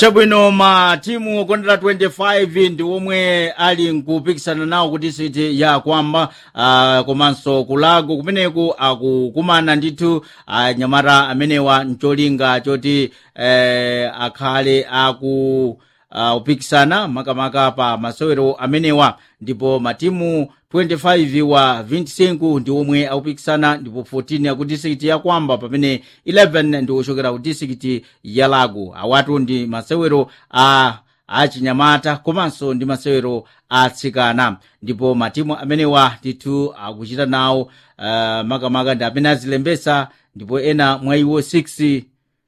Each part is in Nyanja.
chabwino ma timu okondera 25 ndi omwe ali nkupikisana nawo kuti siti ya kwamba uh, komanso kulago kumeneku akukumana ndithu anyamata amenewa mcholinga choti eh, akhale aku uh, upikisana makamaka pa masewero amenewa ndipo matimu 25 wa 25 ndi omwe akupikisana ndipo 14 aku distrikiti ya kwamba pamene 11 ndi ochokera ku distrikiti ya lago awatu ndi masewero a achinyamata komanso ndi masewero atsikana ndipo matimu amenewa ndithu akuchita nawo uh, makamaka ndi amene azilembesa ndipo ena mwa iwo 6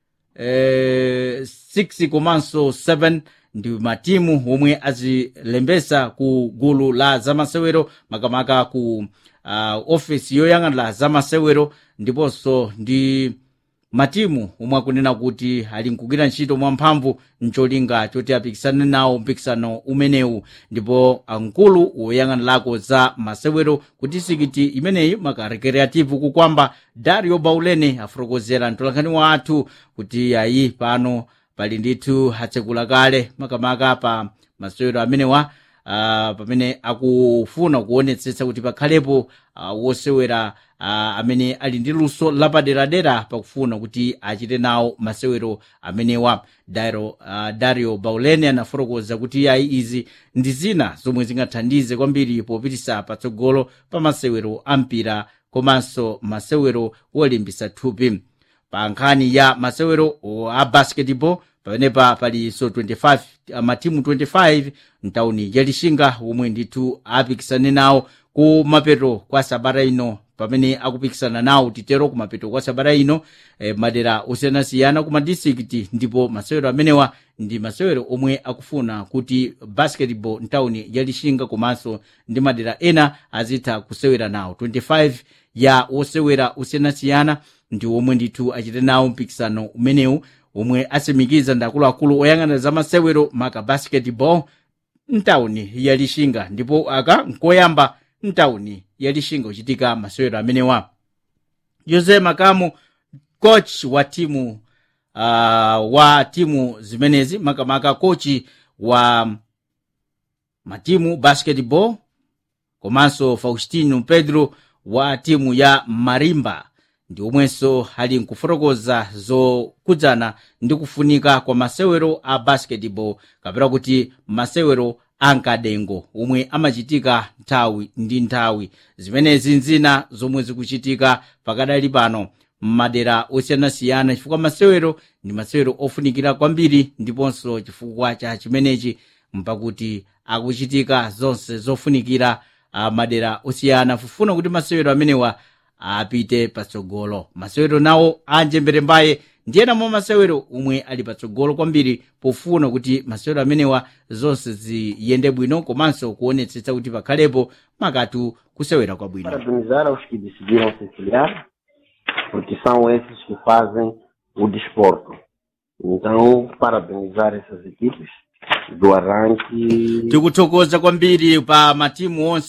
eh, 6 komanso 7 ndi matimu omwe azilembesa ku gulu la zamasewero makamaka ku uh, ofesi yoyang'anira zamasewero ndiponso ndi matimu omwe akunena kuti ali nkugwira ntchito mwamphamvu mcholinga choti apikisane nawo mpikisano umenewu ndipo amkulu woyang'anirako za masewero ku distrikiti imeneyi maka recreative kukwamba dario baulene afotokozera mtolankhani wathu kuti ayi pano pali ndithu atsekula kale makamaka pa masewero amenewa uh, pamene akufuna kuonetsetsa kuti pakhalepo uh, wosewera uh, amene ali ndi luso lapaderadera pakufuna kuti achite nawo masewero amenewa dario, uh, dario baulene anafotokoza kuti ayi izi ndi zina zomwe zingathandize kwambiri popitisa patsogolo pa masewero ampira komanso masewero wolimbisa thupi pa nkhani ya masewero a basketball pamenepa palinso 25 matimu 25 mtawuni ya lixinga omwe ndithu apikisane nawo ku mapeto kwa sabata ino pamene akupikisana nawo titero ku mapeto kwa sabata ino eh, madera osiyanasiyana ku madistrikiti ndipo masewero amenewa ndi masewero omwe akufuna kuti basketball mtawuni ya lixinga komanso ndi madera ena azitha kusewera nawo 25 ya osewera osiyanasiyana ndi omwe ndithu achite nawo mpikisano umenewu omwe asimikiza ndi akuluakulu oyang'anira za masewero maka basketball mtawuni ya lixinga ndipo aka nkoyamba mtawuni ya lixinga kuchitika masewero amenewa jose makamu coach wa timu uh, wa timu zimenezi makamaka kochi wa matimu basketball komanso faustino pedro wa timu ya marimba ndi omwenso ali nkufotokoza zokudzana ndi kufunika kwa masewero a basketball kapena kuti masewero ankadengo omwe amachitika nthawi ndi nthawi zimenezi nzina zomwe zikuchitika pakadali pano m'madera osiyanasiyana chifukwa masewero ndi masewero ofunikira kwambiri ndiponso chifukwa cha chimenechi mpakuti akuchitika zonse zofunikira uh, madera osiyana kufuna kuti masewero amenewa apite patsogolo masewero nawo anjembere mbaye ndiyena mwa masewero omwe ali patsogolo kwambiri pofuna kuti masewero amenewa zonse ziyende bwino komanso kuonetsetsa kuti pakhalepo makatu kusewera kwabwino Parabenizar aos que decidiram se filiar, porque são esses que fazem o desporto. Então, parabenizar essas equipes do arranque tikuthokoza kwambiri pa matimu onse